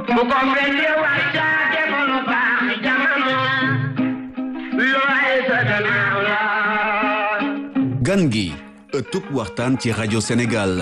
bu ko fekkee wàccaate ko lu baax jamono looy sa gannaaw la gan gi ëttub waxtaan ci rajo Sénégal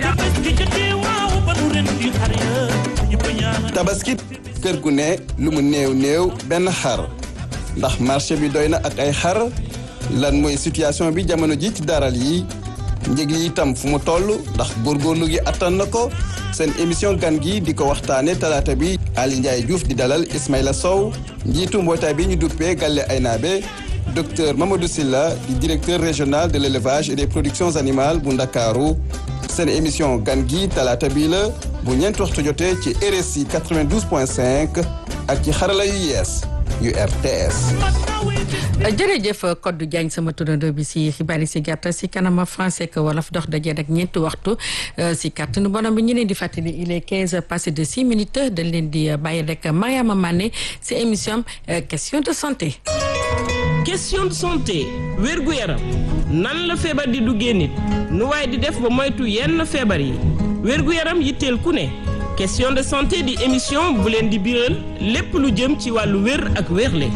tabaski kër gu ne lu mu néew néew benn xar ndax marché bi doy na ak ay xar lan mooy situation bi jamono ji ci daral yi njëg yi itam fu mu toll ndax góorgóorlu gi attan na ko seen émission gan gi di ko waxtaane talaata bi Ali Ndiaye Diouf di dalal Ismaïla Sow njiitu mbootaay bi ñu duppee Galle Aynabe docteur Mamadou Silla di directeur régional de l'élevage et des productions animales bu Ndakaaru seen émission gan gi talaata bii la bu ñeent waxtu jotee ci RSI 92.5 ak ci xarala yu yees yu RTS. jërëjëf Codé Diagne sama turandoo bi si xibaar yi si gàttal si kanama français que wolof dox daje rek ñeenti waxtu si kàttanu borom bi ñu leen di fàttali il est 15 passé de 6 minutes dañ leen di bàyyi rek Mariama Mané si émission question de santé. question de santé wérgu yaram nan la feebar di duggee nit nu waaye di def ba moytu yenn feebar yi wérgu yaram yitteel ku ne question de santé di émission bu leen di biral lépp lu jëm ci wàllu wér ak wérle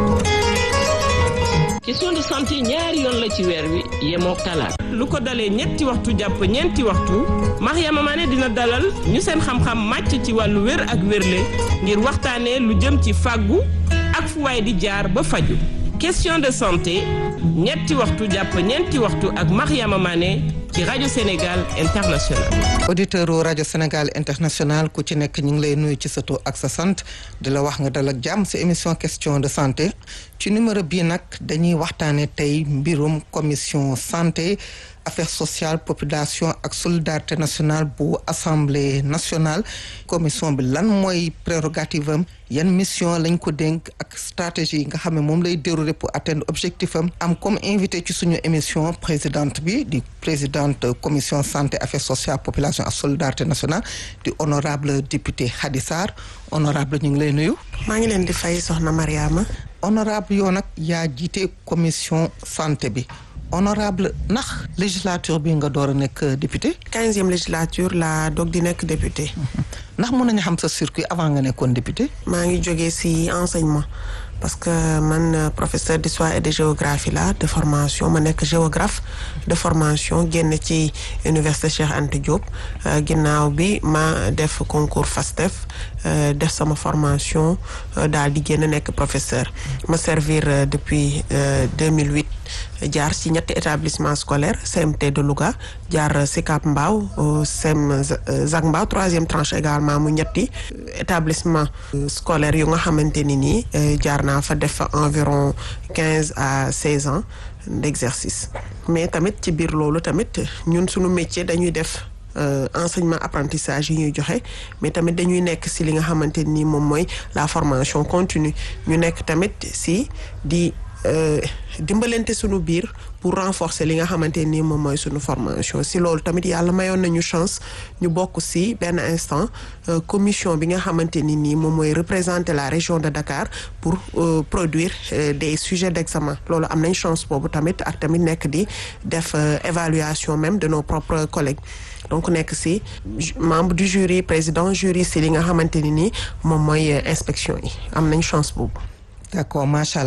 question de santé ñaari yoon la ci weer wi yemoo talaat lu ko dalee ñetti waxtu jàpp ñeenti waxtu Mariama Mané dina dalal ñu seen xam-xam màcc ci wàllu wér ak wérle ngir waxtaanee lu jëm ci fàggu ak fu waay di jaar ba faju question de santé ñetti waxtu jàpp ñeenti waxtu ak Mariama Mané ci rajo Sénégal international. auditeur u rajo Sénégal international ku ci nekk ñu ngi lay nuyu ci sa tur ak sa sant di la wax nga dal ak jàmm si émission question de santé ci numéro bii nag dañuy waxtaane tey mbirum commission santé affaires sociales population ak solidarité nationale bu assemblée nationale commission bi lan mooy prérogative am yan mission lañ ko dénk ak stratégie nga xam ne moom lay dérouler pour atteindre objectif am am comme invité ci suñu émission présidente bi di présidente commission santé affaires sociales population ak solidarité nationale di honorable député Khady Sarr honorable ñu ngi lay nuyu maa ngi leen di fay soxna Mariama honorable yow nag yaa jiite commission santé bi honorable ndax législature bi nga door a nekk député quinzième législature la doog di nekk député ndax mën nañu xam sa circuit avant nga nekkoon député maa ngi jógee ci enseignement parce que man professeur d'histoire et de géographie la de formation ma nekk géographe de formation génn ci université Cheikh Anta Diop ginnaaw bi ma def concours FASTEF def sama formation daal di génn nekk professeur ma servir depuis 2008 jaar ci ñetti établissement scolaire CMT de Louga jaar Sicap Mbao CEM Zac Mbao troisième tranche également mu ñetti établissement scolaire yu nga xamante ni nii jaar naa fa def environ quinze à seize ans d'exercice mais tamit ci biir loolu tamit ñun suñu métier dañuy def enseignement apprentissage yi ñuy joxe mais tamit dañuy nekk ci li nga xamante ni moom mooy la formation continue ñu nekk tamit ci di dimbalante sunu biir pour renforcer li nga xamante ni moom mooy sunu formation si loolu tamit yàlla mayoon nañu chance ñu bokk si benn instant commission bi nga xamante ni nii moom mooy représenter la région de Dakar pour produire des sujets d'examen loolu am nañ chance boobu tamit ak tamit nekk di def évaluation même de nos propres collègues donc nekk si membre du jury président jury si li nga xamante ni nii moom mooy inspection yi am nañ chance boobu d'accord macha allah